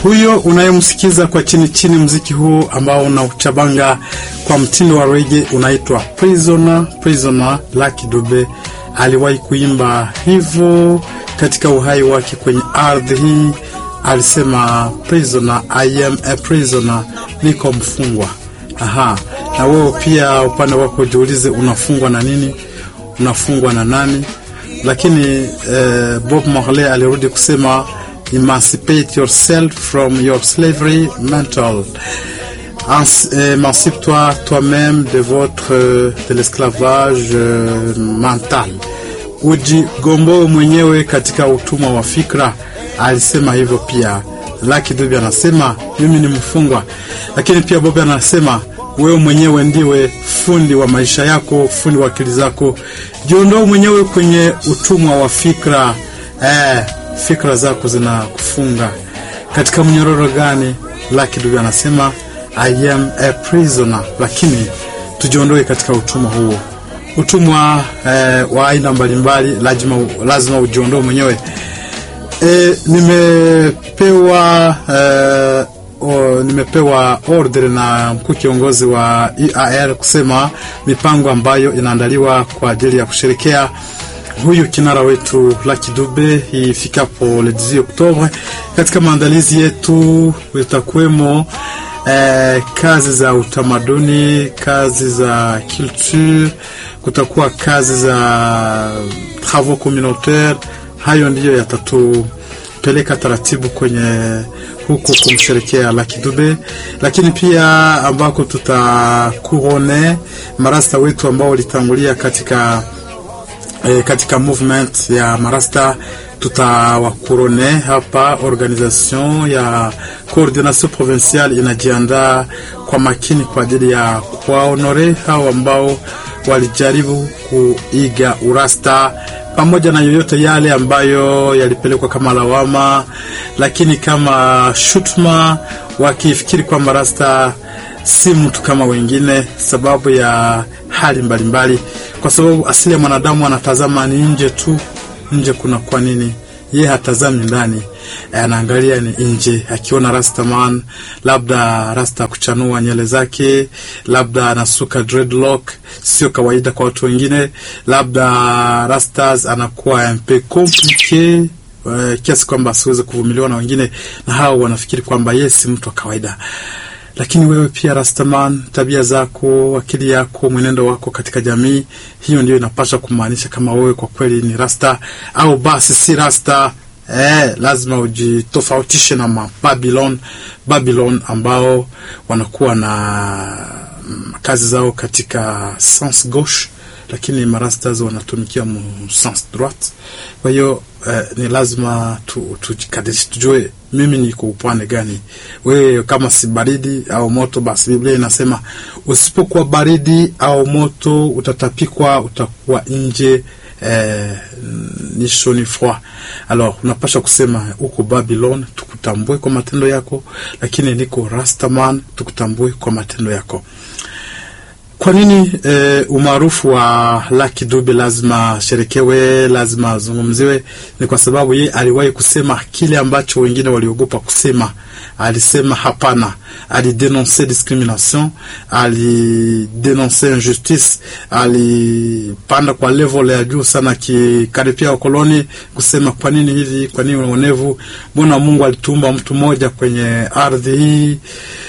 huyo unayemsikiza kwa chini chini, mziki huu ambao unauchabanga kwa mtindo wa rege unaitwa Prisoner. Prisoner, Lucky Dube aliwahi kuimba hivyo katika uhai wake kwenye ardhi hii. Alisema prisoner, I am a prisoner, niko mfungwa. Aha, na wewe pia upande wako jiulize, unafungwa na nini? Unafungwa na nani? Lakini eh, Bob Marley alirudi kusema emancipate yourself from your slavery mental émancipe-toi toi-même de votre de l'esclavage euh, mental, ujigomboe mwenyewe katika utumwa wa fikra. Alisema hivyo pia. Lucky Dube anasema mimi ni mfungwa, lakini pia Bob anasema wewe mwenyewe ndiwe fundi wa maisha yako, fundi wa akili zako. Jiondoe mwenyewe kwenye utumwa wa fikra. Eh, fikra zako zinakufunga katika mnyororo gani? Lucky Dube anasema I am a prisoner, lakini tujiondoe katika utumwa huo, utumwa eh, wa aina mbalimbali. Lazima, lazima ujiondoe mwenyewe. E, nimepewa e, o, nimepewa order na mkuu kiongozi wa EAR kusema mipango ambayo inaandaliwa kwa ajili ya kusherekea huyu kinara wetu Lucky Dube ifikapo le 18 Oktobre. Katika maandalizi yetu itakuwemo eh, kazi za utamaduni, kazi za culture, kutakuwa kazi za travaux communautaire. Hayo ndiyo yatatupeleka taratibu kwenye huko kumsherekea Lucky Dube, lakini pia ambako tutakurone marasta wetu ambao walitangulia katika E, katika movement ya marasta tutawakurone hapa. Organisation ya coordination provinciale inajiandaa kwa makini kwa ajili ya kuwaonore hao ambao walijaribu kuiga urasta, pamoja na yoyote yale ambayo yalipelekwa kama lawama, lakini kama shutuma, wakifikiri kwamba rasta si mtu kama wengine, sababu ya hali mbalimbali mbali. Kwa sababu asili ya mwanadamu anatazama ni nje tu, nje kuna kwa nini, ye hatazami ndani, anaangalia ni nje. Akiona rastaman, labda rasta kuchanua nyele zake, labda anasuka dreadlock, sio kawaida kwa watu wengine, labda rastas anakuwa mpe komplike uh, kiasi kwamba asiweze kuvumiliwa na wengine, na hao wanafikiri kwamba ye si mtu wa kawaida lakini wewe pia Rastaman, tabia zako, akili yako, mwenendo wako katika jamii, hiyo ndio inapaswa kumaanisha kama wewe kwa kweli ni rasta au basi si rasta. Eh, lazima ujitofautishe na Babylon, Babylon ambao wanakuwa na kazi zao katika sens gauche, lakini marastas wanatumikia mu sens droite. Kwa hiyo eh, ni lazima tujikadirishe, tu, tujue mimi niko upande gani. Wewe kama si baridi au moto, basi Biblia inasema usipokuwa baridi au moto utatapikwa, utakuwa nje eh, ni chaud ni froid. Alors unapasha kusema uko Babylon, tukutambue kwa matendo yako, lakini niko Rastaman, tukutambue kwa matendo yako. Kwa nini e, umaarufu wa Lucky Dube lazima sherekewe, lazima azungumziwe? Ni kwa sababu ye aliwahi kusema kile ambacho wengine waliogopa kusema. Alisema hapana, alidenonse discrimination, alidenonse injustice, alipanda kwa level ya juu sana, kikaripia wakoloni kusema kwa nini hivi, kwa nini uonevu? Mbona Mungu alituumba mtu mmoja kwenye ardhi hii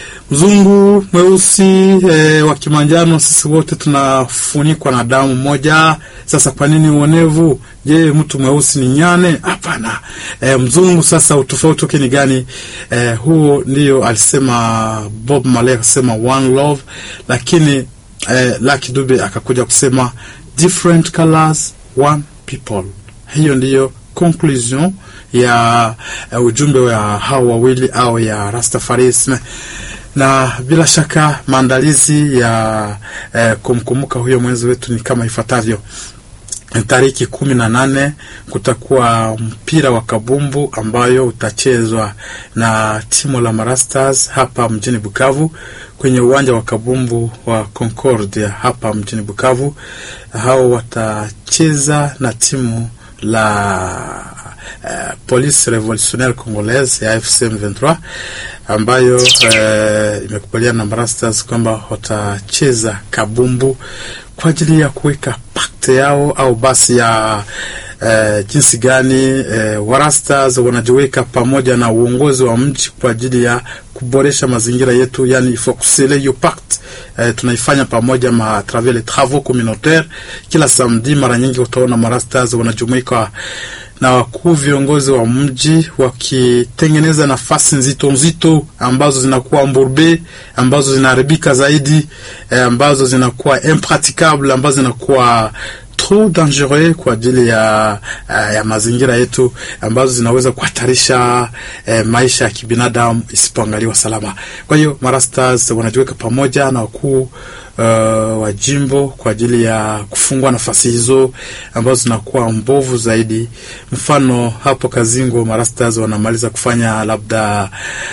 mzungu mweusi e, wa kimanjano, sisi wote tunafunikwa na damu moja. Sasa kwa nini uonevu? Je, mtu mweusi ni nyane? Hapana. E, mzungu sasa utofauti wake ni gani? E, huo ndio alisema Bob Marley akasema one love, lakini e, Lucky Dube akakuja kusema different colors one people. Hiyo ndiyo conclusion ya uh, ujumbe wa hao wawili au ya Rastafarisme na bila shaka maandalizi ya eh, kumkumbuka huyo mwenzi wetu ni kama ifuatavyo. Tariki kumi na nane kutakuwa mpira wa kabumbu ambayo utachezwa na timu la Marastars hapa mjini Bukavu kwenye uwanja wa kabumbu wa Concordia hapa mjini Bukavu. Hao watacheza na timu la uh, Police Revolutionnaire Congolaise ya AFC M23 ambayo uh, imekubaliana na Marastars kwamba watacheza kabumbu kwa ajili ya kuweka pakte yao au basi ya Uh, jinsi gani uh, Warastas wanajiweka pamoja na uongozi wa mji kwa ajili ya kuboresha mazingira yetu, yani fokusele hiyo pact uh, tunaifanya pamoja ma travers les travaux communautaires. Kila samedi mara nyingi utaona Marastas wanajumuika na wakuu viongozi wa mji wakitengeneza nafasi nzito nzito ambazo zinakuwa mburbe, ambazo zinaharibika zaidi, eh, ambazo zinakuwa impraticable, ambazo zinakuwa trop dangereux kwa ajili ya, ya mazingira yetu ambazo zinaweza kuhatarisha eh, maisha ya kibinadamu isipoangaliwa salama. Kwa hiyo Marastars wanajiweka pamoja na wakuu uh, wa jimbo kwa ajili ya kufungua nafasi hizo ambazo zinakuwa mbovu zaidi. Mfano hapo Kazingo, Marastars wanamaliza kufanya labda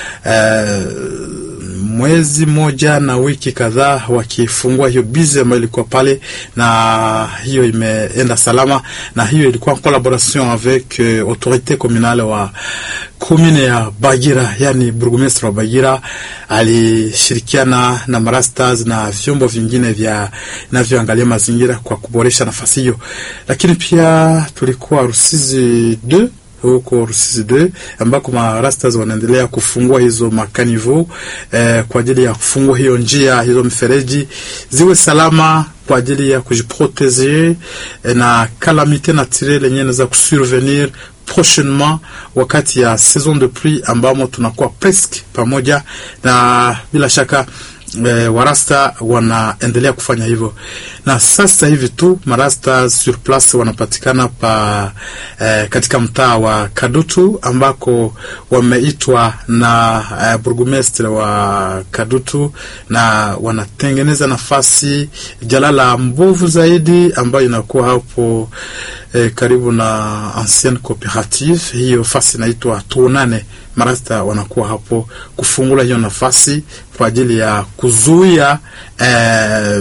uh, mwezi moja na wiki kadhaa wakifungua hiyo bizi ambayo ilikuwa pale, na hiyo imeenda salama, na hiyo ilikuwa en collaboration avec uh, autorité communale wa commune ya Bagira, yani burgomestre wa Bagira alishirikiana na Marastars na vyombo vingine vya vinavyoangalia mazingira kwa kuboresha nafasi hiyo, lakini pia tulikuwa Rusizi 2 huko Rusizi 2 ambako marastas wanaendelea kufungua hizo makanivo eh, kwa ajili ya kufungua hiyo njia hizo mifereji ziwe salama kwa ajili ya kujiproteger eh, na calamite naturelle yenyewe inaweza kusurvenir prochainement wakati ya saison de pluie ambamo tunakuwa presque pamoja na bila shaka E, warasta wanaendelea kufanya hivyo, na sasa hivi tu marasta sur place wanapatikana pa e, katika mtaa wa Kadutu ambako wameitwa na e, burgomestre wa Kadutu na wanatengeneza nafasi jalala mbovu zaidi ambayo inakuwa hapo e, karibu na ancienne cooperative. Hiyo fasi inaitwa tuonane marasta wanakuwa hapo kufungula hiyo nafasi kwa ajili ya kuzuia eh,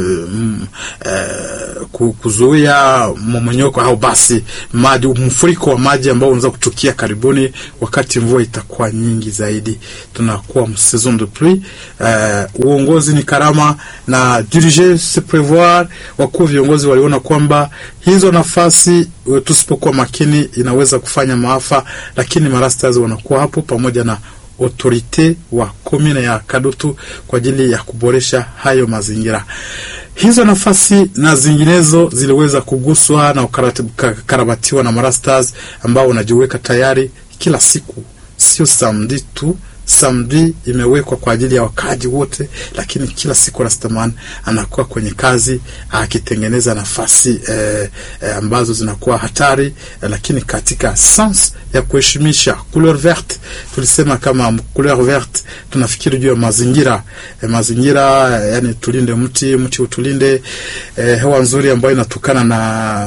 eh, kuzuia mmomonyoko au basi maji, mfuriko wa maji ambao unaweza kutukia karibuni wakati mvua itakuwa nyingi zaidi. Tunakuwa saison de pluie. Eh, uongozi ni karama na diriger se prevoir. Wakuu viongozi waliona kwamba hizo nafasi tusipokuwa makini inaweza kufanya maafa, lakini marastas wanakuwa hapo pamoja na autorite wa komine ya Kadutu kwa ajili ya kuboresha hayo mazingira. Hizo nafasi na zinginezo ziliweza kuguswa na kukarabatiwa na marastas ambao wanajiweka tayari kila siku, sio samedi tu. Samedi imewekwa kwa ajili ya wakaaji wote, lakini kila siku Rastaman anakuwa kwenye kazi akitengeneza nafasi eh, eh, ambazo zinakuwa hatari eh, lakini katika sens ya kuheshimisha couleur verte. Tulisema kama couleur verte tunafikiri juu ya mazingira eh, mazingira eh, yani tulinde mti, mti utulinde, eh, hewa nzuri ambayo inatokana na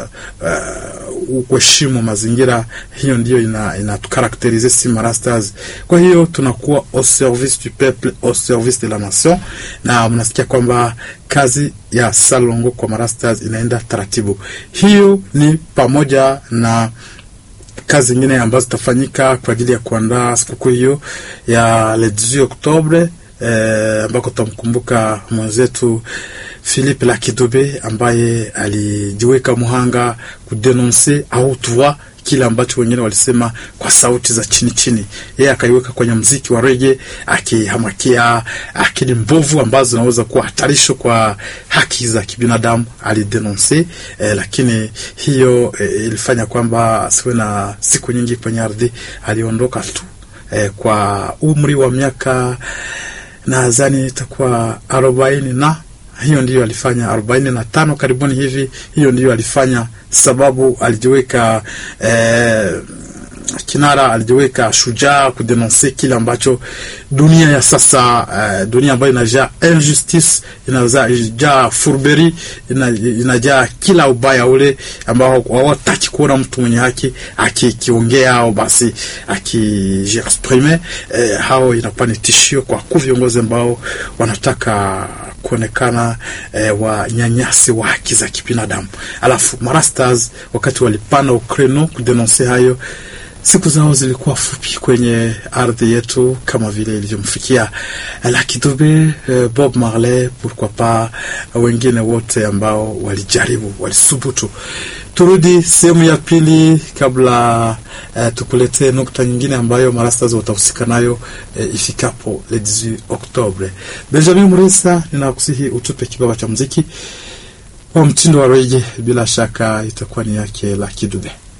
uh, kuheshimu mazingira. Hiyo ndiyo inatukarakterize ina si marastas. Kwa hiyo tunakuwa au service du peuple au service de la nation, na mnasikia kwamba kazi ya Salongo kwa marastas inaenda taratibu. Hiyo ni pamoja na kazi nyingine ambazo zitafanyika kwa ajili ya kuandaa sikukuu hiyo ya le 18 Oktobre eh, ambako tutamkumbuka mwenzetu Philippe Lakidube ambaye alijiweka muhanga kudenonse au tuwa kile ambacho wengine walisema kwa sauti za chini chini, yeye akaiweka kwenye mziki wa rege, akihamakia akili mbovu ambazo zinaweza kuwa hatarisho kwa haki za kibinadamu alidenonse. Eh, lakini hiyo eh, ilifanya kwamba asiwe na siku nyingi kwenye ardhi, aliondoka tu eh, kwa umri wa miaka nadhani itakuwa arobaini na hiyo ndiyo alifanya arobaini na tano karibuni hivi. Hiyo ndiyo alifanya sababu alijiweka eh, kinara alijiweka shujaa kudenonse kile ambacho dunia ya sasa uh, dunia ambayo inajaa injustice, inajaa furberi, inajaa kila ubaya ule ambao hawataki kuona mtu mwenye haki akikiongea au basi akijiexprime. Eh, hao inakuwa ni tishio kwa ku viongozi ambao wanataka kuonekana eh, wanyanyasi wa haki za kibinadamu. Alafu marastas wakati walipanda ukreno kudenonse hayo siku zao zilikuwa fupi kwenye ardhi yetu kama vile ilivyomfikia Lucky Dube, Bob Marley, pourquoi pas wengine wote ambao walijaribu, walisubutu. Turudi sehemu ya pili kabla uh, tukuletee nukta nyingine ambayo marastas watahusika nayo uh, ifikapo le 18 Oktobre. Benjamin Murisa, ninakusihi utupe kibaba cha muziki wa mtindo wa rege, bila shaka itakuwa ni yake Lucky Dube.